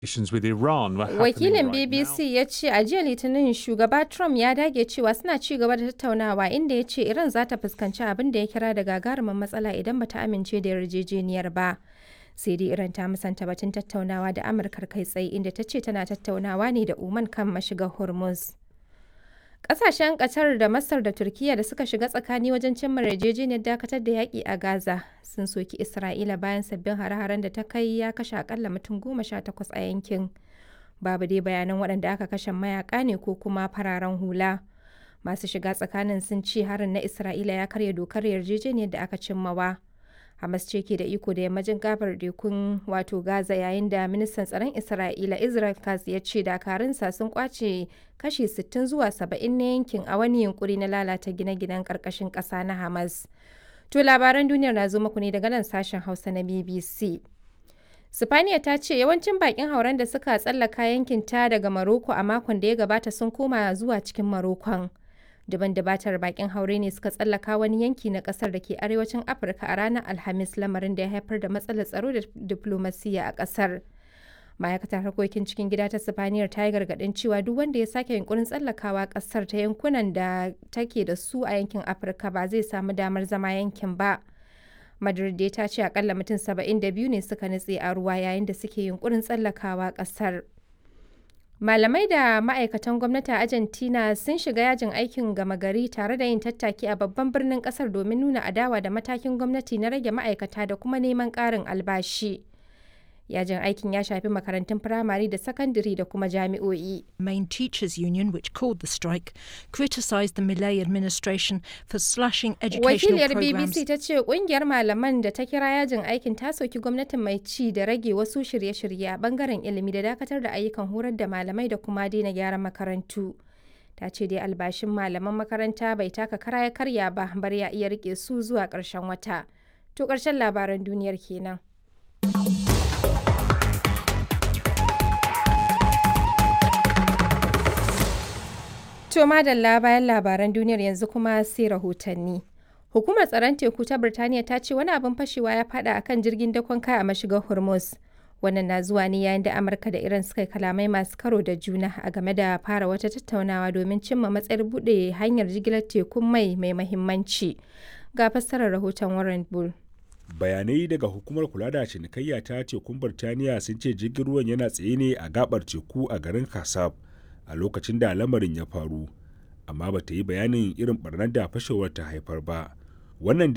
with Iran were happening Wakilin right BBC now. ya ce a jiya Litinin shugaba Trump ya dage cewa suna ci gaba da tattaunawa inda ya ce Iran za ta fuskanci abin da ya kira da gagarumin matsala idan bata amince da yarjejeniyar ba. Sai dai Iran ta musanta batun tattaunawa da Amurkar kai tsaye inda ta ce tana tattaunawa ne da Oman kan mashigar Hormuz. Ƙasashen Qatar da Masar da Turkiyya da suka shiga tsakani wajen cimma yarjejeniyar dakatar da yaƙi a Gaza sun soki Isra'ila bayan sabbin hare-haren da ta kai ya kashe akalla mutum goma sha takwas a yankin. Babu dai bayanan waɗanda aka kashe mayaka ne ko kuma fararen hula. Masu shiga tsakanin sun ce harin na Isra'ila ya karya dokar yarjejeniyar da aka cimmawa. Hamas ce ke da iko da yammacin gabar tekun wato Gaza yayin da ministan tsaron Isra'ila Israel Katz ya ce dakarunsa sun kwace kashi 60 zuwa 70 na yankin a wani yunkuri na lalata gine-ginen karkashin ƙasa na Hamas. To labaran duniyar na zo muku ne daga nan sashen Hausa na BBC. Sifaniya ta ce yawancin bakin hauren da suka tsallaka yankin ta daga Maroko a makon da ya gabata sun koma zuwa cikin Marokon. Daban dabatar bakin haure ne suka tsallaka wani yanki na kasar da ke arewacin Afirka a ranar Alhamis lamarin da ya haifar da matsalar tsaro da diplomasiya a kasar. Ma'aikatar harkokin cikin gida ta Sifaniyar ta yi gargaɗin cewa duk wanda ya sake yunkurin tsallakawa kasar ta yankunan da take da su a yankin Afirka ba zai samu damar zama yankin ba. Madrid dai ta ce akalla mutum 72 ne suka nutse a ruwa yayin da suke yunkurin tsallakawa kasar. Malamai da ma'aikatan gwamnati a Argentina sun shiga yajin aikin gama gari tare da yin tattaki a babban birnin kasar domin nuna adawa da matakin gwamnati na rage ma'aikata da kuma neman ƙarin albashi. Yajin aikin ya shafi makarantun firamare da sakandare da kuma jami'o'i. main teachers union, which called the strike, criticised the Millet administration for slashing educational Wakiliyar programs. BBC ta ce kungiyar malaman da ta kira yajin aikin ta soki gwamnatin mai ci da rage wasu shirye-shirye a bangaren ilimi da dakatar da ayyukan horar da malamai da kuma daina gyaran makarantu. Ta ce dai albashin malaman makaranta bai taka kara ya karya ba bar ya iya rike su zuwa ƙarshen wata. To ƙarshen labaran duniyar kenan. To madalla bayan labaran duniyar yanzu kuma sai rahotanni. Hukumar tsaron teku ta Birtaniya ta ce wani abin fashewa ya fada akan jirgin dakon kaya a mashigar Hormuz. Wannan na zuwa ne yayin da Amurka da Iran suka yi kalamai masu karo da juna a game da fara wata tattaunawa domin cimma matsayar buɗe hanyar jigilar tekun mai mai mahimmanci. Ga fassarar rahoton Warren Bull. bayanai daga hukumar kula da cinikayya ta tekun birtaniya sun ce jirgin ruwan yana tsaye ne a gabar teku a garin kasab a lokacin da lamarin ya faru amma ba ta yi bayanin irin barnar da fashewar ta haifar ba wannan